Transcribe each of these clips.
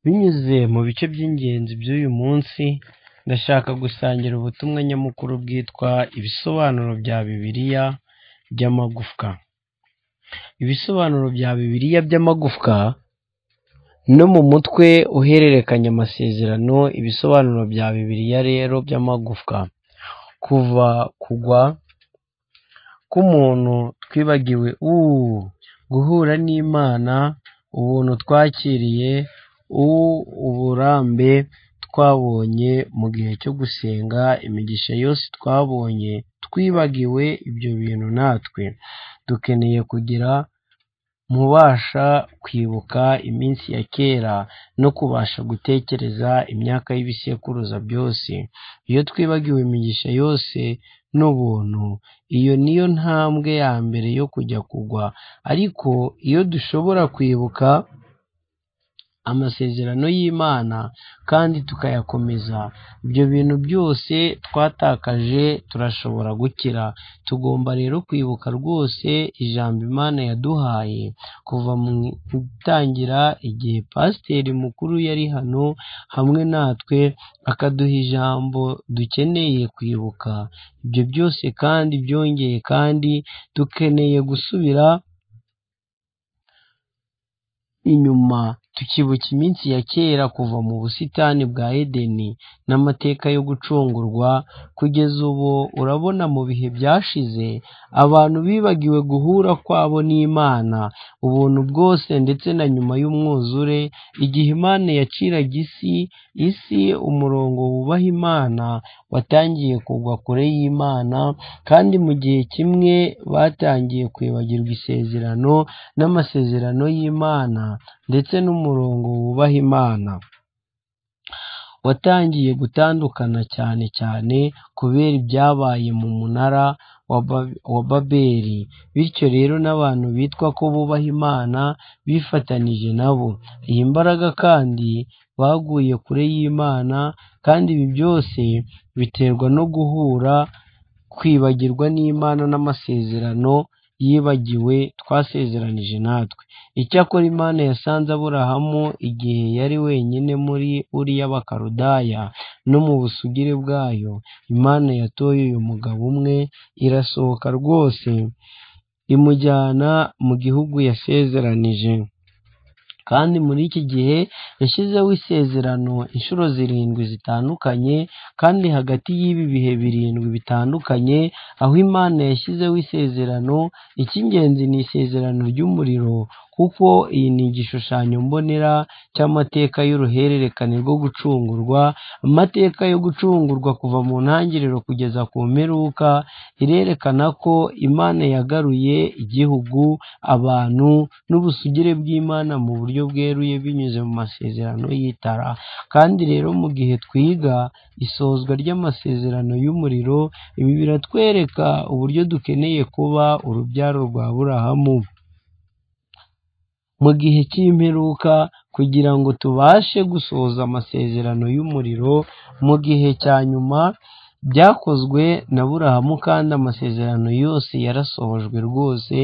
Binyuze mu bice by'ingenzi by'uyu munsi, ndashaka gusangira ubutumwa nyamukuru bwitwa "Ibisobanuro bya Bibiliya by'amagufwa". Ibisobanuro bya Bibiliya by'amagufwa no mu mutwe uhererekanya amasezerano ibisobanuro bya Bibiliya rero by'amagufwa. Kuva kugwa k'umuntu twibagiwe uuu, guhura n'Imana, ubuntu twakiriye, uuu uburambe twabonye mu gihe cyo gusenga, imigisha yose twabonye, twibagiwe ibyo bintu natwe. Dukeneye kugira mubasha kwibuka iminsi ya kera no kubasha gutekereza imyaka y'ibisekuruza byose. Iyo twibagiwe imigisha yose n'ubuntu, iyo niyo ntambwe ya mbere yo kujya kugwa. Ariko iyo dushobora kwibuka amasezerano y'Imana kandi tukayakomeza, ibyo bintu byose twatakaje turashobora gukira. Tugomba rero kwibuka rwose ijambo Imana yaduhaye. Kuva mu itangira, igihe Pasiteri mukuru yari hano hamwe natwe akaduha ijambo dukeneye kwibuka. Ibyo byose kandi byongeye kandi dukeneye gusubira inyuma tukibuka iminsi ya kera kuva mu busitani bwa Edeni n'amateka yo gucungurwa, kugeza ubu urabona mu bihe byashize abantu bibagiwe guhura kwabo n'Imana, ubuntu bwose ndetse na nyuma y'umwuzure, igihe Imana yaciraga isi, isi umurongo wubaha Imana watangiye kugwa kure y'Imana, kandi mu gihe kimwe batangiye kwibagirwa isezerano n'amasezerano y'Imana ndetse n'umurongo wubaha Imana. Watangiye gutandukana cyane cyane kubera ibyabaye mu munara wa Babeli, bityo rero n'abantu bitwa ko bubaha Imana bifatanije na bo. Iyi mbaraga kandi baguye kure y'Imana, kandi ibi byose biterwa no guhura, kwibagirwa n'Imana n'amasezerano yibagiwe twasezeranije natwe. Icyakora Imana yasanze Aburahamu igihe yari wenyine muri Uri y'Abakaludaya no mu busugire bwayo, Imana yatoye uyu mugabo umwe, irasohoka rwose imujyana mu gihugu yasezeranije. Kandi muri iki gihe yashyizeho isezerano inshuro zirindwi zitandukanye, kandi hagati y'ibi bihe birindwi bitandukanye, aho Imana yashyizeho isezerano, icy'ingenzi ni isezerano ry'umuriro, kuko iyi ni igishushanyo mbonera cy'amateka y'uruhererekane rwo gucungurwa, amateka yo gucungurwa kuva mu ntangiriro kugeza ku mperuka, irerekana ko Imana yagaruye igihugu, abantu n'ubusugire bw'Imana mu buryo bweruye binyuze mu masezerano y'itara. Kandi rero mu gihe twiga isozwa ry'amasezerano y'umuriro, ibi biratwereka uburyo dukeneye kuba urubyaro rwa Aburahamu mu gihe cy'imperuka, kugira ngo tubashe gusohoza amasezerano y'umuriro mu gihe cya nyuma. Byakozwe na Aburahamu kandi amasezerano yose yarasohojwe rwose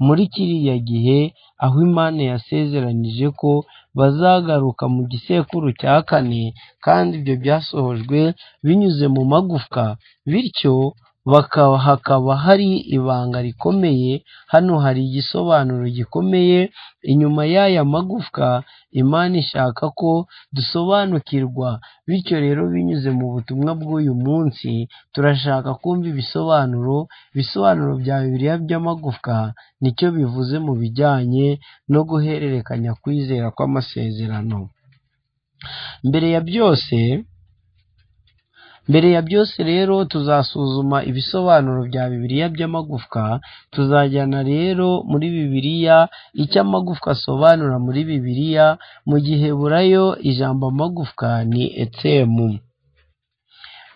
muri kiriya gihe, aho Imana yasezeranije ko bazagaruka mu gisekuru cya kane, kandi ibyo byasohojwe binyuze mu magufwa, bityo hakaba hari ibanga rikomeye. Hano hari igisobanuro gikomeye, inyuma y'aya magufwa Imana ishaka ko dusobanukirwa. Bityo rero binyuze mu butumwa bw'uyu munsi, turashaka kumva ibisobanuro, ibisobanuro bya Bibiliya by'amagufwa nicyo bivuze mu bijyanye no guhererekanya kwizera kw'amasezerano. Mbere ya byose mbere ya byose rero tuzasuzuma ibisobanuro bya Bibiliya by'amagufwa, tuzajyana rero muri Bibiliya icyo amagufwa asobanura muri Bibiliya, mu giheburayo ijambo amagufwa ni etsemu.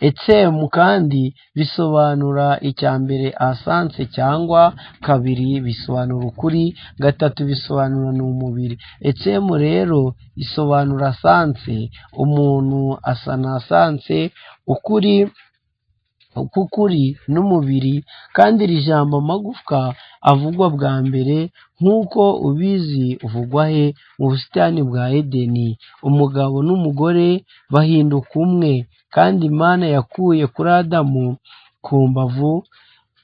Etsemu kandi bisobanura icya mbere asanse cyangwa kabiri bisobanura ukuri, gatatu bisobanura ni umubiri. Etsemu rero isobanura asanse, umuntu asa na asanse, ukuri k'ukuri n'umubiri kandi iri jambo amagufwa avugwa bwa mbere nk'uko ubizi uvugwa he mu busitani bwa edeni umugabo n'umugore bahinduka umwe kandi imana yakuye kuri adamu ku mbavu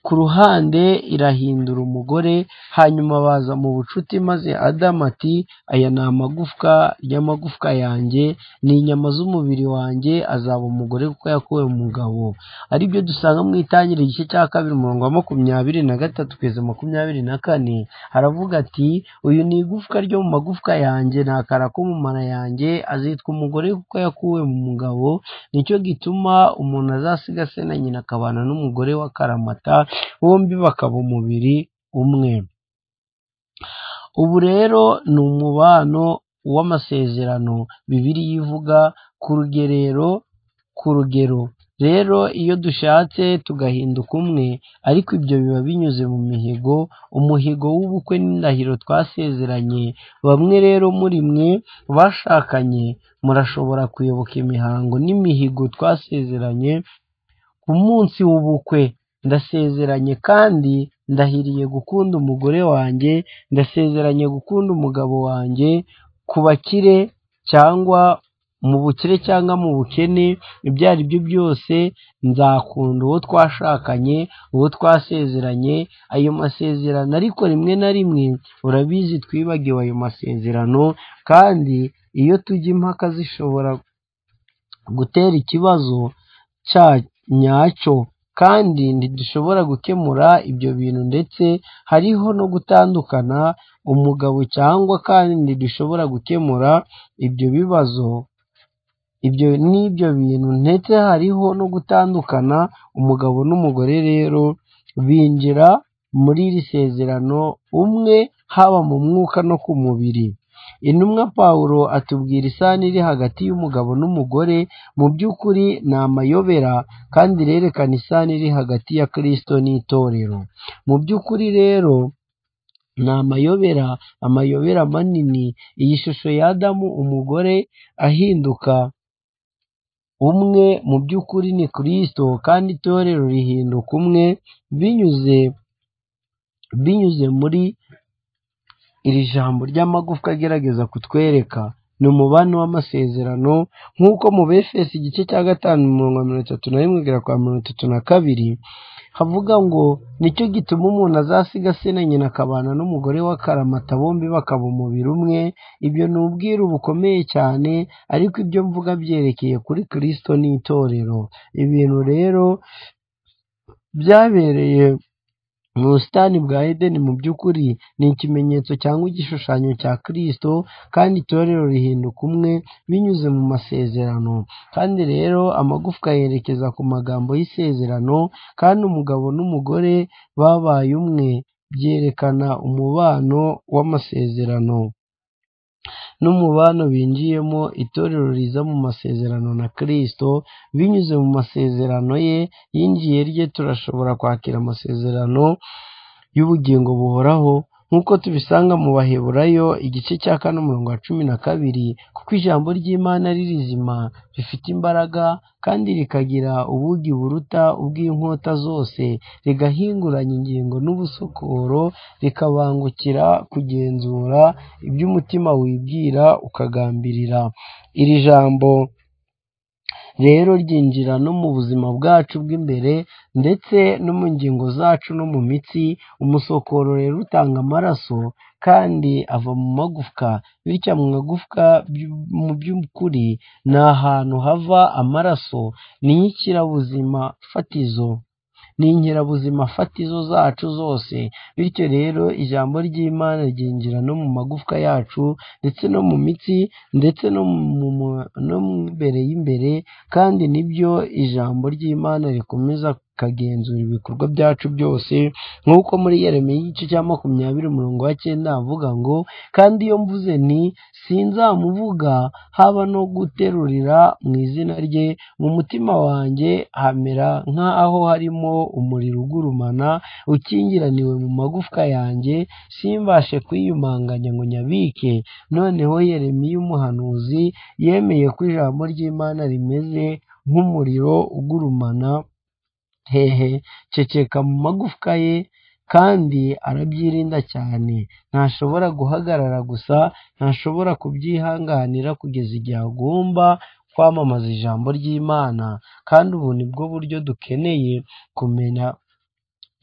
ku ruhande irahindura umugore hanyuma baza mu bucuti maze adamu ati aya ni amagufwa y'amagufwa yanjye ni inyama z'umubiri wanjye azaba umugore kuko yakuwe mu mugabo aribyo dusanga mu itangiriro igice cya kabiri umurongo wa makumyabiri na gatatu kugeza makumyabiri na kane haravuga ati uyu ni igufwa ryo mu magufwa yanjye ni akara ko mu mara yanjye azitwa umugore kuko yakuwe mu mugabo nicyo gituma umuntu azasiga se na nyina akabana n'umugore wa karamata bombi bakaba umubiri umwe ubu rero ni umubano w'amasezerano bibiliya ivuga ku rugerero ku rugero rero iyo dushatse tugahinduka umwe ariko ibyo biba binyuze mu mihigo umuhigo w'ubukwe n'indahiro twasezeranye bamwe rero muri mwe bashakanye murashobora kuyoboka imihango n'imihigo twasezeranye ku munsi w'ubukwe ndasezeranye kandi ndahiriye gukunda umugore wanjye ndasezeranye gukunda umugabo wanjye ku bakire cyangwa mu bukire cyangwa mu bukene ibyo ari byo byose nzakunda uwo twashakanye uwo twasezeranye ayo masezerano ariko rimwe na rimwe urabizi twibagiwe ayo masezerano kandi iyo tujya impaka zishobora gutera ikibazo cya nyacyo kandi ntidushobora gukemura ibyo bintu ndetse hariho no gutandukana umugabo cyangwa kandi ntidushobora gukemura ibyo bibazo ibyo n'ibyo bintu ndetse hariho no gutandukana umugabo n'umugore rero binjira muri iri sezerano umwe haba mu mwuka no ku mubiri intumwa pawulo atubwira isano iri hagati y'umugabo n'umugore mu by'ukuri ni amayobera kandi irerekana isano iri hagati ya kirisito n'itorero mu by'ukuri rero ni amayobera amayobera manini iyi shusho ya adamu umugore ahinduka umwe mu by'ukuri ni kirisito kandi itorero rihinduka umwe binyuze binyuze muri iri jambo ry'amagufwa agerageza kutwereka ni umubano w'amasezerano nk'uko mu befesi igice cya gatanu mirongo mirongo itatu na rimwe kugera kwa mirongo itatu na kabiri havuga ngo nicyo gituma umuntu azasiga se na nyina akabana n'umugore wa karamata bombi bakaba umubiri umwe ibyo ni ubwiru bukomeye cyane ariko ibyo mvuga byerekeye kuri kirisito n'itorero ibintu rero byabereye mu busitani bwa edeni mu by'ukuri ni ikimenyetso cyangwa igishushanyo cya kirisito kandi itorero rihinduka umwe binyuze mu masezerano kandi rero amagufwa yerekeza ku magambo y'isezerano kandi umugabo n'umugore babaye umwe byerekana umubano w'amasezerano n'umubano binjiyemo itorero riza mu masezerano na kirisito binyuze mu masezerano ye yinjiye rye turashobora kwakira amasezerano y'ubugingo buhoraho nk'uko tubisanga mu baheburayo igice cya kane umurongo wa cumi na kabiri kuko ijambo ry'imana ari rizima rifite imbaraga kandi rikagira ubugi buruta ubw'inkota zose rigahinguranya ingingo n'ubusokoro rikabangukira kugenzura ibyo umutima wibwira ukagambirira iri jambo rero ryinjira no mu buzima bwacu bw'imbere ndetse no mu ngingo zacu no mu mitsi umusokoro rero utanga amaraso kandi ava mu magufwa bityo mu magufwa by- mu by'ukuri ni ahantu hava amaraso ni nk'ikirabuzima fatizo ni inkerabuzima fatizo zacu zose bityo rero ijambo ry'imana ryinjira no mu magufwa yacu ndetse no mu mitsi ndetse no mu mu- no mu imbere y'imbere kandi nibyo ijambo ry'imana rikomeza kagenzura ibikorwa byacu byose nk'uko muri Yeremiya igice cya makumyabiri umurongo wa cyenda avuga ngo kandi iyo mvuze nti sinzamuvuga haba no guterurira mu izina rye mu mutima wanjye hamera nk'aho harimo umuriro ugurumana ukingiraniwe mu magufwa yanjye simbashe kwiyumanganya ngo nyabike noneho Yeremiya umuhanuzi yemeye ko ijambo ry'Imana rimeze nk'umuriro ugurumana hehe ceceka mu magufwa ye kandi arabyirinda cyane ntashobora guhagarara gusa ntashobora kubyihanganira kugeza igihe agomba kwamamaza ijambo ry'imana kandi ubu ni bwo buryo dukeneye kumenya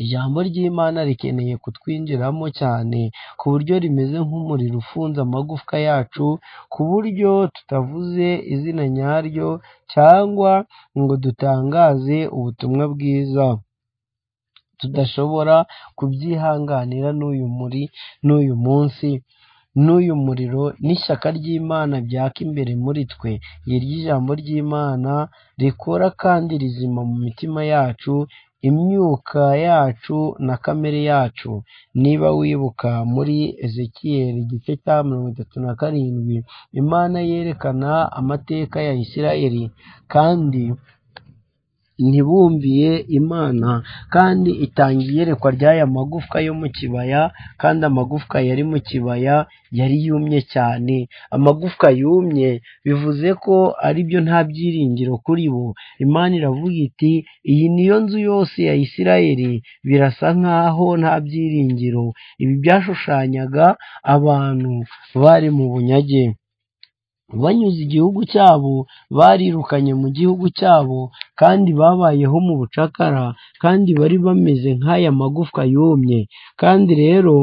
ijambo ry'imana rikeneye kutwinjiramo cyane ku buryo rimeze nk'umuriro ufunze amagufwa yacu ku buryo tutavuze izina nyaryo cyangwa ngo dutangaze ubutumwa bwiza tudashobora kubyihanganira n'uyu muri n'uyu munsi n'uyu muriro n'ishyaka ry'imana byaka imbere muri twe iryo jambo ry'imana rikora kandi rizima mu mitima yacu imyuka yacu na kamere yacu niba wibuka muri ezekiyeli igice cya mirongo itatu na karindwi imana yerekana amateka ya isirayeli kandi ntibumviye imana kandi itanga iyerekwa ry'aya magufwa yo mu kibaya kandi amagufwa yari mu kibaya yari yumye cyane amagufwa yumye bivuze ko ari byo nta byiringiro kuri bo imana iravuga iti iyi niyo nzu yose ya isirayeli birasa nk'aho nta byiringiro ibi byashushanyaga abantu bari mu bunyage banyuze igihugu cyabo barirukanye mu gihugu cyabo kandi babayeho mu bucakara kandi bari bameze nk'aya magufwa yumye kandi rero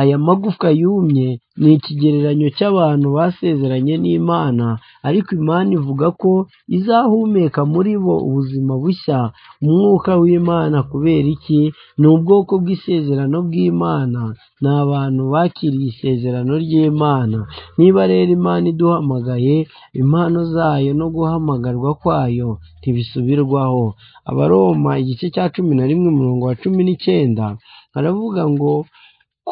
aya magufwa yumye ni ikigereranyo cy'abantu basezeranye n'imana ariko imana ivuga ko izahumeka muri bo ubuzima bushya umwuka w'imana kubera iki ni ubwoko bw'isezerano bw'imana ni abantu bakiriye isezerano ry'imana niba rero imana iduhamagaye impano zayo no guhamagarwa kwayo ntibisubirwaho abaroma igice cya cumi na rimwe umurongo wa cumi n'icyenda baravuga ngo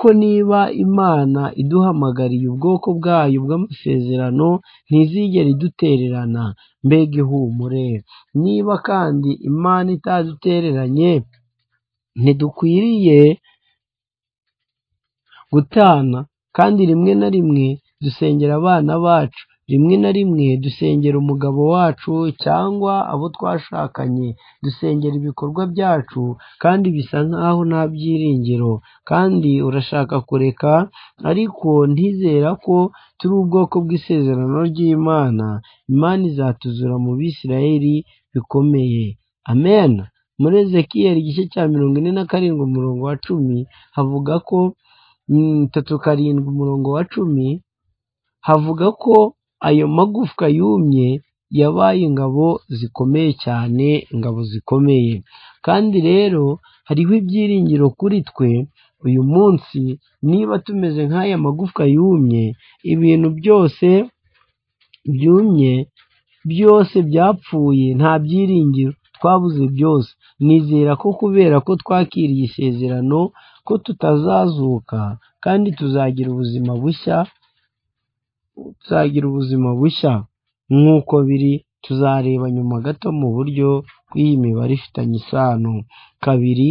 ko niba imana iduhamagariye ubwoko bwayo bw'amasezerano ntizigera idutererana mbega ihumure niba kandi imana itadutereranye ntidukwiriye gutana kandi rimwe na rimwe dusengera abana bacu rimwe na rimwe dusengera umugabo wacu cyangwa abo twashakanye dusengera ibikorwa byacu kandi bisa nk'aho nta byiringiro kandi urashaka kureka ariko ntizera ko turi ubwoko bw'isezerano ry'imana imana izatuzura mu bisirayeli bikomeye amen muri ezekiyeli igice cya mirongo ine na karindwi umurongo wa cumi havuga ko mm, tatu karindwi umurongo wa cumi havuga ko ayo magufwa yumye yabaye ingabo zikomeye cyane ingabo zikomeye kandi rero hariho ibyiringiro kuri twe uyu munsi niba tumeze nk'aya magufwa yumye ibintu byose byumye byose byapfuye nta byiringiro twabuze byose nizera ko kubera ko twakiriye isezerano ko tutazazuka kandi tuzagira ubuzima bushya tuzagira ubuzima bushya nk'uko biri tuzareba nyuma gato mu buryo bw'iyi mibare ifitanye isano kabiri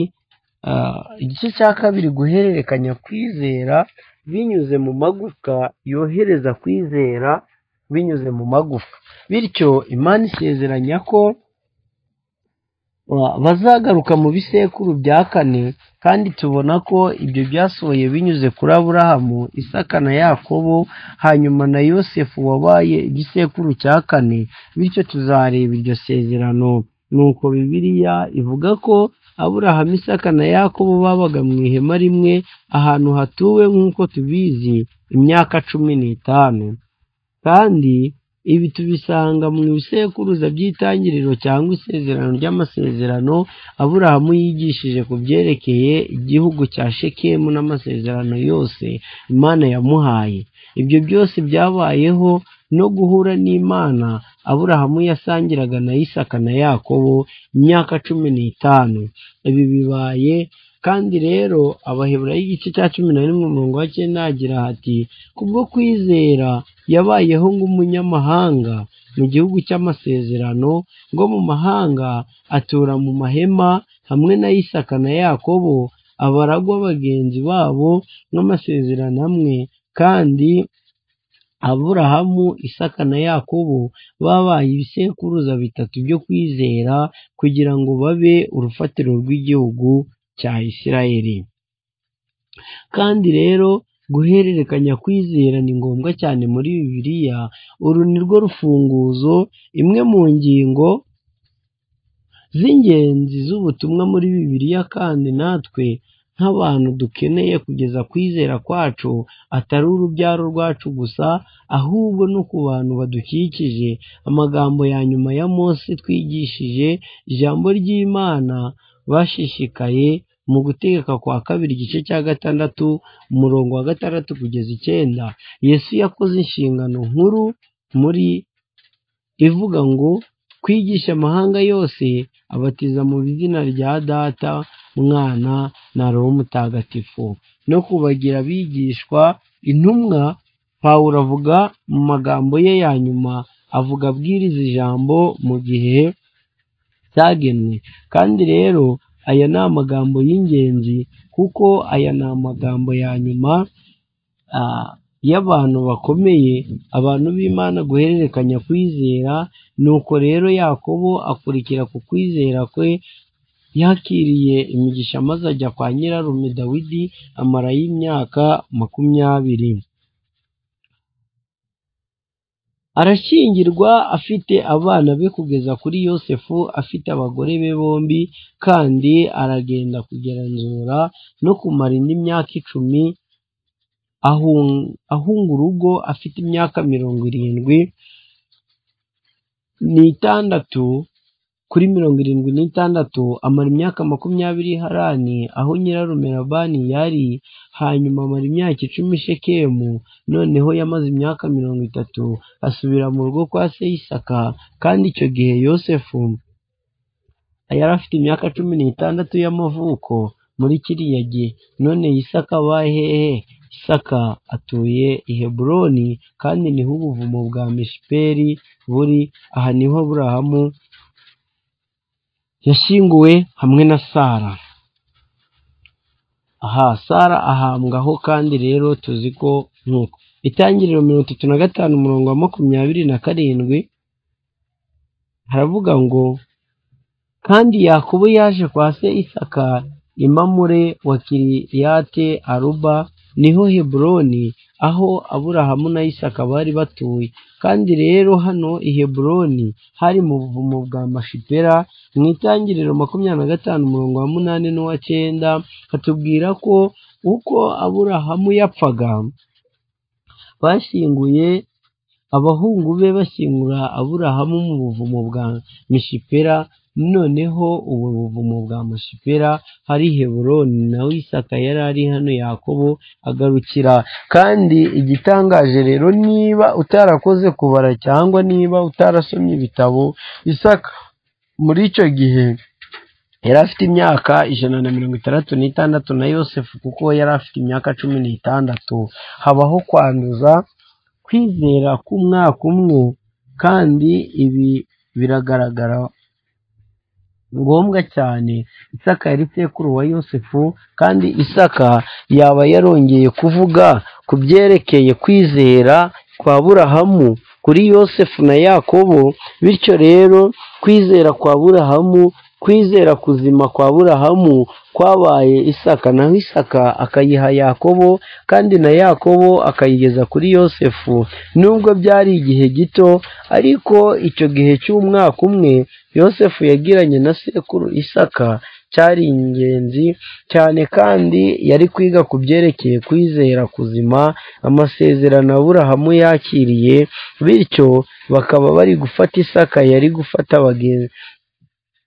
ah, igice cya kabiri guhererekanya kwizera binyuze mu magufwa yohereza kwizera binyuze mu magufwa bityo imana isezeranya ko Ba- bazagaruka mu bisekuru bya kane kandi tubona ko ibyo byasohoye binyuze kuri aburahamu isaka na yakobo hanyuma na yosefu wabaye igisekuru cya kane bityo tuzareba iryo sezerano nuko bibiliya ivuga ko aburahamu isaka na yakobo babaga mu ihema rimwe ahantu hatuwe nk'uko tubizi imyaka cumi n'itanu kandi ibi tubisanga mu bisekuruza by'itangiriro cyangwa isezerano ry'amasezerano aburahamu yigishije ku byerekeye igihugu cya shekemu n'amasezerano yose imana yamuhaye ibyo byose byabayeho no guhura n'imana aburahamu yasangiraga na isaka na yakobo imyaka cumi n'itanu ibi bibaye kandi rero abaheburayo igice cya cumi na rimwe umurongo wa cyenda hagira hati kubwo kwizera yabayeho nk'umunyamahanga mu gihugu cy'amasezerano ngo mu mahanga atura mu mahema hamwe na Isaka na Yakobo abaragwa bagenzi babo n'amasezerano amwe kandi aburahamu, isaka na yakobo babaye ibisekuruza bitatu byo kwizera kugira ngo babe urufatiro rw'igihugu cya isirayeli kandi rero guhererekanya kwizera ni ngombwa cyane muri bibiliya uru ni rwo rufunguzo imwe mu ngingo z'ingenzi z'ubutumwa muri bibiliya kandi natwe nk'abantu dukeneye kugeza kwizera kwacu atari urubyaro rwacu gusa ahubwo no ku bantu badukikije amagambo ya nyuma ya Mose twigishije ijambo ry'imana bashishikaye mu gutegeka kwa kabiri igice cya gatandatu umurongo wa gatandatu kugeza icyenda yesu yakoze inshingano nkuru muri ivuga ngo kwigisha amahanga yose abatiza mu izina rya data mwana na roho mutagatifu no kubagira abigishwa intumwa pawulo avuga mu magambo ye ya nyuma avuga abwiriza ijambo mu gihe cyagenwe kandi rero aya ni amagambo y'ingenzi kuko aya ni amagambo ya nyuma ah, y'abantu bakomeye abantu b'imana guhererekanya kwizera nuko rero yakobo akurikira ku kwizera kwe yakiriye imigisha maze ajya kwa nyirarume dawidi amarayo imyaka makumyabiri arashyingirwa afite abana be kugeza kuri yosefu afite abagore be bombi kandi aragenda kugenzura no kumara indi myaka icumi ahung- ahunga urugo afite imyaka mirongo irindwi n'itandatu kuri mirongo irindwi n'itandatu amara imyaka makumyabiri i harani aho nyirarume labani yari hanyuma amara imyaka icumi i shekemu noneho yamaze imyaka mirongo itatu asubira mu rugo kwa se Isaka kandi icyo gihe yosefu yari afite imyaka cumi n'itandatu y'amavuko muri kiriya gihe none Isaka abaye hehe Isaka atuye i Heburoni kandi niho ubuvumo bwa Mishiperi buri aha niho Aburahamu yashyinguwe hamwe na Sara aha Sara ahambwaho kandi rero tuzi ko nk'uko itangiriro mirongo itatu na gatanu umurongo wa makumyabiri na karindwi haravuga ngo kandi yakobo yaje kwa se isaka imamure wa kiriyate aruba niho heburoni aho aburahamu na isaka bari batuye kandi rero hano i heburoni hari mu buvumo bwa mashipera mu itangiriro makumyabiri na gatanu umurongo wa munani n'uwa cyenda hatubwira ko uko aburahamu yapfaga bashyinguye abahungu be bashyingura aburahamu mu buvumo bwa mishipera noneho ubu buvumo bwa mashipera hari heburoni nawe isaka yari ari hano yakobo agarukira kandi igitangaje rero niba utarakoze kubara cyangwa niba utarasomye ibitabo isaka muri icyo gihe yari afite imyaka ijana na mirongo itandatu n'itandatu na yosefu kuko yari afite imyaka cumi n'itandatu habaho kwanduza kwizera k'umwaka umwe kandi ibi biragaragara ngombwa cyane isaka yari sekuru wa yosefu kandi isaka yaba yarongeye kuvuga ku byerekeye kwizera kwa burahamu kuri yosefu na yakobo bityo rero kwizera kwa burahamu kwizera kuzima kwa burahamu kwabaye isaka naho isaka akayiha yakobo kandi na yakobo akayigeza kuri yosefu nubwo byari igihe gito ariko icyo gihe cy'umwaka umwe yosefu yagiranye na sekuru isaka cyari ingenzi cyane kandi yari kwiga ku byerekeye kwizera kuzima amasezerano aburahamu yakiriye bityo bakaba bari gufata isaka yari gufata bagenzi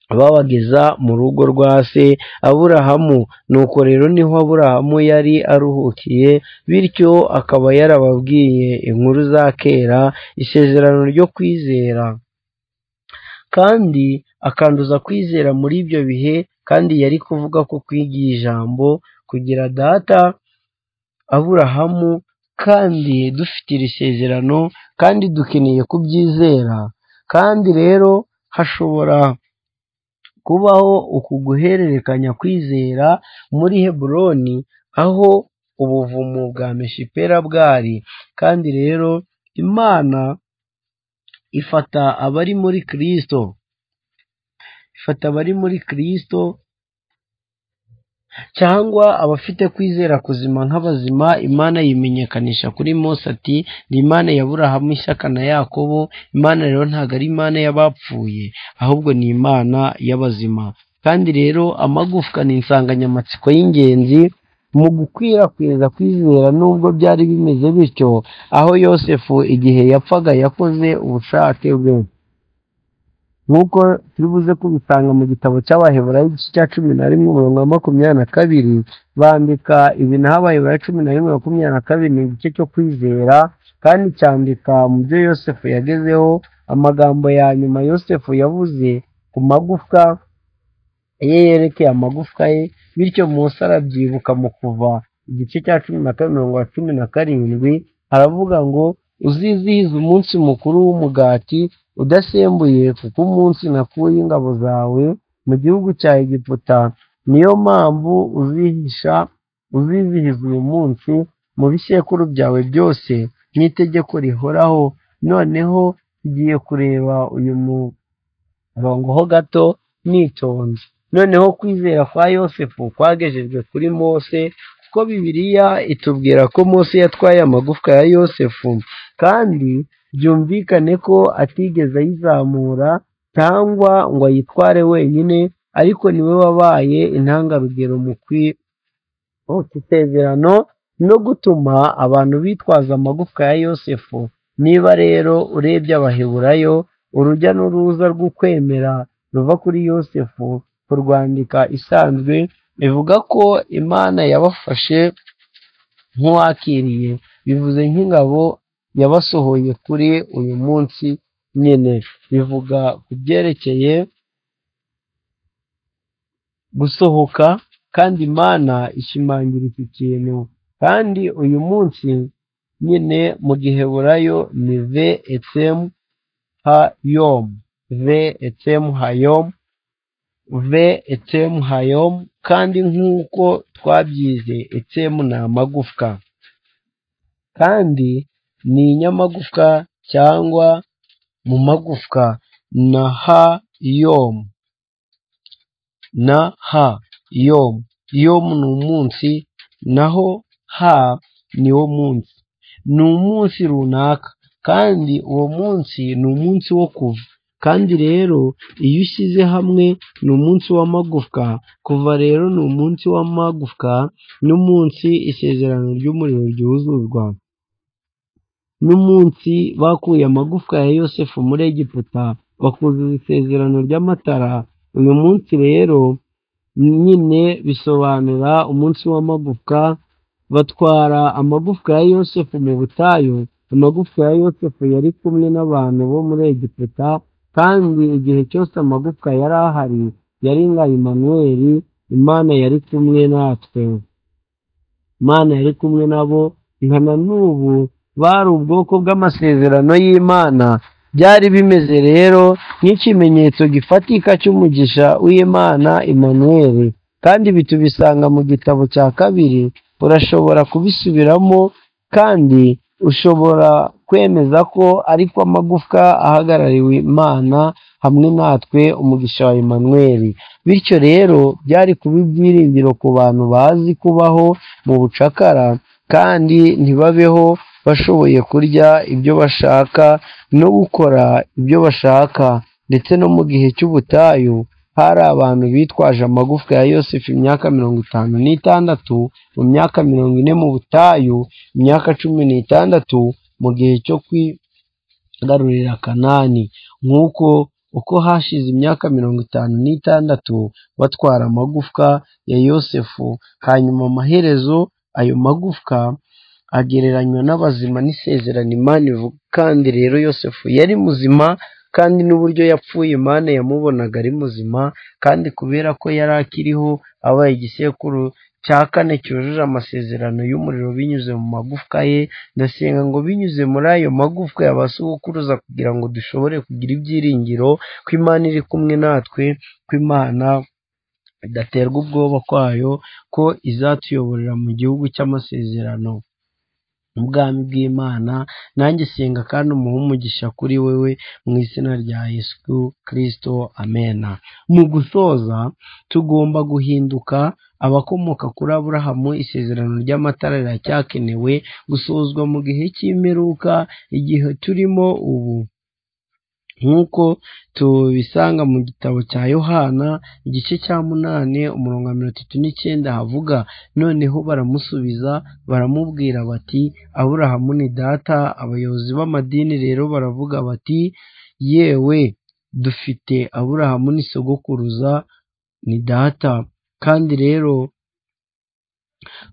babageza mu rugo rwa se aburahamu nuko rero niho aburahamu yari aruhukiye bityo akaba yarababwiye inkuru za kera isezerano ryo kwizera kandi akanduza kwizera muri ibyo bihe kandi yari kuvuga ko kwiga ijambo kugira data aburahamu kandi dufite iri sezerano kandi dukeneye kubyizera kandi rero hashobora kubaho uku guhererekanya kwizera muri heburoni aho ubuvumo bwa meshipera bwari kandi rero imana ifata abari muri kirisito ifata abari muri kirisito cyangwa abafite kwizera kuzima nk'abazima imana yimenyekanisha kuri mose ati ni imana ya burahamu ishyaka na yakobo imana rero ntabwo ari imana y'abapfuye ahubwo ni imana y'abazima kandi rero amagufwa ni insanganyamatsiko y'ingenzi mu gukwirakwiza kwizera nubwo byari bimeze bityo aho yosefu igihe yapfaga yakoze ubushake bwe nk'uko turi buze kubisanga mu gitabo cy'abaheburayo igice cya cumi na rimwe umurongo wa makumyabiri na kabiri bandika ibintu aho abaheburayo cumi na rimwe makumyabiri na kabiri ni igice cyo kwizera kandi cyandika mu byo yosefu yagezeho amagambo ya nyuma yosefu yavuze ku magufwa ye yerekeye amagufwa ye bityo munsi arabyibuka mu kuva igice cya cumi na kabiri mirongo cumi na karindwi haravuga ngo uzizihize umunsi mukuru w'umugati udasembuye kuko umunsi nakuye ingabo zawe mu gihugu cya egiputa niyo mpamvu uzihisha uzizihiza uyu munsi mu bisekuru byawe byose n'itegeko rihoraho noneho tugiye kureba uyu murongo ho gato nitonze noneho kwizera kwa yosefu kwagejejwe kuri mose kuko bibiliya itubwira ko mose yatwaye amagufwa ya yosefu kandi byumvikane ko atigeze ayizamura cyangwa ngo ayitware wenyine ariko niwe wabaye intangarugero mu kwihuta isezerano no gutuma abantu bitwaza amagufwa ya yosefu niba rero urebye abaheburayo urujya n'uruza rw'ukwemera ruva kuri yosefu kurwandika isanzwe bivuga ko imana yabafashe nk'uwakiriye bivuze nk'ingabo yabasohoye kuri uyu munsi nyine bivuga ku byerekeye gusohoka kandi imana ishimangira iki kintu kandi uyu munsi nyine mu giheburayo ni ve etemu hayomu ve etemu hayomu ve etemu hayomu kandi nk'uko twabyize etemu ni amagufwa kandi ni inyamagufwa cyangwa mu magufwa na ha yomu na ha yomu yomu ni umunsi naho ha ni wo munsi ni umunsi runaka kandi uwo munsi ni umunsi wo kuva kandi rero iyo ushyize hamwe ni umunsi w'amagufwa kuva rero ni umunsi w'amagufwa n'umunsi isezerano ry'umuriro ryuzuzwa n'umunsi bakuye amagufwa ya yosefu muri egiputa bakuzuza isezerano ry'amatara uyu munsi rero nyine bisobanura umunsi w'amagufwa batwara amagufwa ya yosefu mu butayu amagufwa ya yosefu yari kumwe n'abantu bo muri egiputa kandi igihe cyose amagufwa yari ahari yari nka imanuweli imana yari kumwe natwe imana yari kumwe nabo nka na n'ubu bari ubwoko bw'amasezerano y'imana byari bimeze rero nk'ikimenyetso gifatika cy'umugisha w'imana imanuweli kandi ibi tubisanga mu gitabo cya kabiri urashobora kubisubiramo kandi ushobora kwemeza ko ariko amagufwa ahagarariwe imana hamwe natwe umugisha wa imanuweli bityo rero byari kuba ibyiringiro ku bantu bazi kubaho mu bucakara kandi ntibabeho bashoboye kurya ibyo bashaka no gukora ibyo bashaka ndetse no mu gihe cy'ubutayu hari abantu bitwaje amagufwa ya yosefu imyaka mirongo itanu n'itandatu mu myaka mirongo ine mu butayu imyaka cumi n'itandatu mu gihe cyo kwigarurira kanani nk'uko uko hashize imyaka mirongo itanu n'itandatu batwara amagufwa ya yosefu hanyuma amaherezo ayo magufwa agereranywa n'abazima n'isezerano imana ivuga kandi rero yosefu yari muzima kandi n'uburyo yapfuye imana yamubonaga ari muzima kandi kubera ko yari akiriho abaye igisekuru cya kane cyujuje amasezerano y'umuriro binyuze mu magufwa ye ndasenga ngo binyuze muri ayo magufwa yabasukuruza kugira ngo dushobore kugira ibyiringiro ko imana iri kumwe natwe ko imana idaterwa ubwoba kwayo ko izatuyoborera mu gihugu cy'amasezerano mu bwami bw'imana nanjye senga kandi umuhe umugisha kuri wowe mu izina rya yesu kirisito amena mu gusoza tugomba guhinduka abakomoka kuri aburahamu isezerano ry'amatara riracyakenewe gusozwa mu gihe cy'imperuka igihe turimo ubu nk'uko tubisanga mu gitabo cya yohana igice cya munani umurongo wa mirongo itatu n'icyenda havuga noneho baramusubiza baramubwira bati aburahamu ni data abayobozi b'amadini rero baravuga bati yewe dufite aburahamu ni sogokuruza ni data kandi rero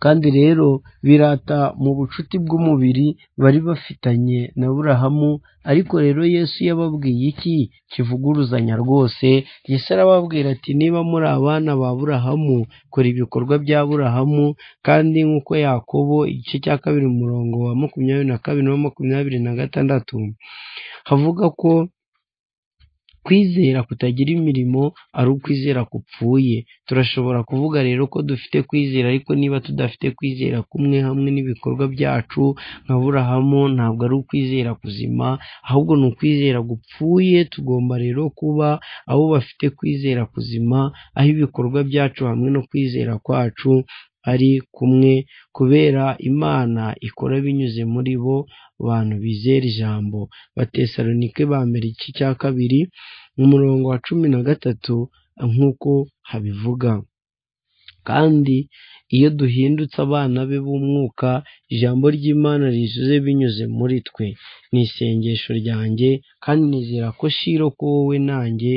kandi rero birata mu bucuti bw'umubiri bari bafitanye na aburahamu ariko rero yesu yababwiye iki kivuguruzanya rwose yesu arababwira ati niba muri abana ba aburahamu kora ibikorwa bya aburahamu kandi nk'uko yakobo igice cya kabiri umurongo wa makumyabiri na kabiri na makumyabiri na gatandatu havuga ko kwizera kutagira imirimo ari ukwizera kupfuye turashobora kuvuga rero ko dufite kwizera ariko niba tudafite kwizera kumwe hamwe n'ibikorwa byacu nka burahamu ntabwo ari ukwizera kuzima ahubwo ni ukwizera gupfuye tugomba rero kuba abo bafite kwizera kuzima aho ibikorwa byacu hamwe no kwizera kwacu ari kumwe kubera imana ikora binyuze muri bo bantu bizera ijambo batesalonike ba mbere igice cya kabiri umurongo wa cumi na gatatu nk'uko habivuga kandi iyo duhindutse abana be b'umwuka ijambo ry'imana rizuze binyuze muri twe ni isengesho ryanjye kandi nizera ko shiro ko wowe nanjye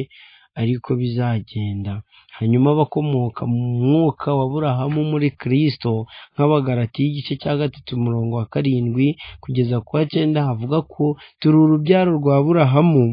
ariko bizagenda hanyuma abakomoka mu mwuka wa burahamu muri kirisito nk'abagarati y'igice cya gatatu umurongo wa karindwi kugeza ku wa cyenda havuga ko turi urubyaro rwa burahamu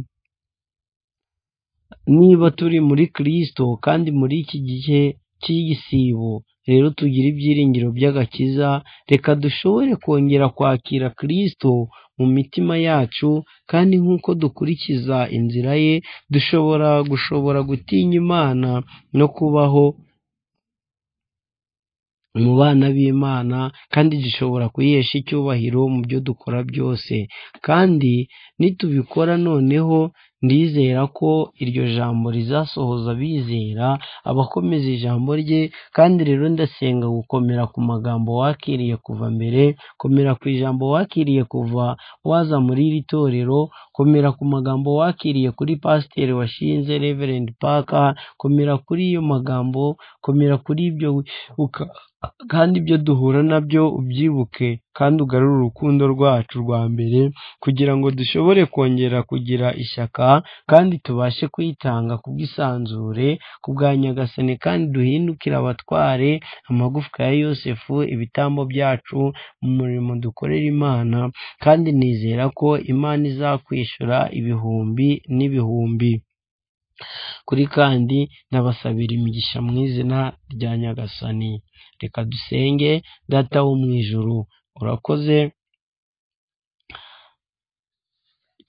niba turi muri kirisito kandi muri iki gihe cy'igisibo rero tugire ibyiringiro by'agakiza reka dushobore kongera kwakira kirisito mu mitima yacu kandi nk'uko dukurikiza inzira ye dushobora gushobora gutinya imana no kubaho mu bana b'imana kandi dushobora kuyihesha icyubahiro mu byo dukora byose kandi nitubikora noneho ndizera ko iryo jambo rizasohoza bizera abakomeza ijambo rye kandi rero ndasenga gukomera ku magambo wakiriye kuva mbere komera ku ijambo wakiriye kuva waza muri iri torero komera ku magambo wakiriye kuri pasiteri washinze reverend paka komera kuri iyo magambo komera kuri ibyo wibuka kandi ibyo duhura nabyo ubyibuke kandi ugarure urukundo rwacu rwa mbere kugira ngo dushobore kongera kugira ishyaka kandi tubashe kuyitanga kubwisanzure kubwa nyagasani kandi duhindukire abatware amagufwa ya yosefu ibitambo byacu mu murimo dukorera imana kandi nizera ko imana izakwishura ibihumbi n'ibihumbi kuri kandi ndabasabira imigisha mu izina rya nyagasani reka dusenge data wo mu ijuru urakoze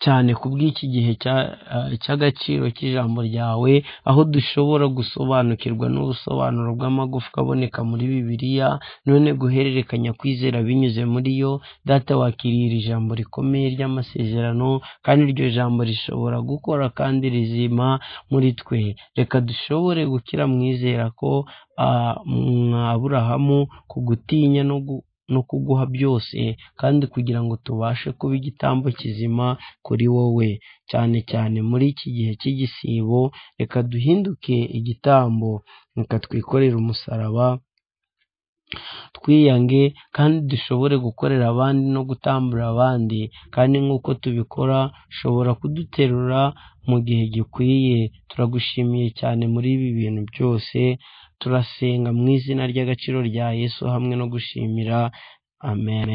cyane ku bw'iki gihe cya- ah, cy'agaciro cy'ijambo ryawe aho dushobora gusobanukirwa n'ubusobanuro bw'amagufwa aboneka muri bibiliya none guhererekanya kwizera binyuze muri yo data wakiriye iri jambo rikomeye ry'amasezerano kandi iryo jambo rishobora gukora kandi rizima muri twe reka dushobore gukira mwizera ko ah, mwa aburahamu ku gutinya no gu no kuguha byose kandi kugira ngo tubashe kuba igitambo kizima kuri wowe cyane cyane muri iki gihe cy'igisibo reka duhinduke igitambo reka twikorere umusaraba twiyange kandi dushobore gukorera abandi no gutambura abandi kandi nk'uko tubikora ushobora kuduterura mu gihe gikwiye turagushimiye cyane muri ibi bintu byose turasenga mu izina ry'agaciro rya yesu hamwe no gushimira amen